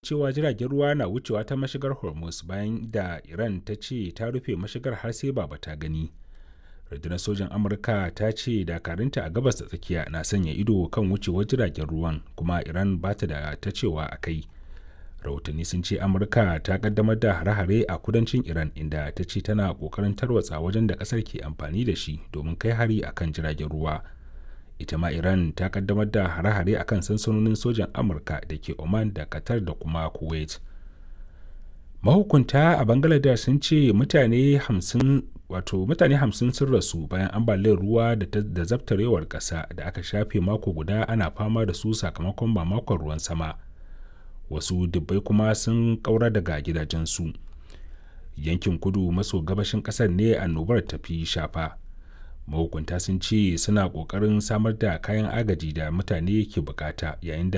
cewa jiragen ruwa na wucewa ta mashigar hormuz bayan da iran ta ce ta rufe mashigar har sai ba ta gani rundunar sojan amurka ta ce dakarunta a gabas da tsakiya na sanya ido kan wucewar jiragen ruwan kuma iran ba ta da ta cewa a kai rahotanni sun ce amurka ta kaddamar da hare-hare a kudancin iran inda ta ce tana kokarin tarwatsa wajen da kasar ke amfani da shi domin kai hari akan jiragen ruwa ita ma iran ta kaddamar da hare-hare akan sansanonin sojan amurka da ke oman da qatar da kuma kuwait mahukunta a bangladesh sun ce mutane hamsin wato mutane hamsin sun rasu bayan ambaliyar ruwa da zabtarewar ƙasa da aka shafe mako guda ana fama da su sakamakon mamakon ruwan sama wasu dubbai kuma sun ƙaura daga gidajensu yankin kudu maso gabashin ƙasar ne annobar tafi shafa mahukunta sun ce suna ƙoƙarin samar da kayan agaji da mutane ke bukata yayin da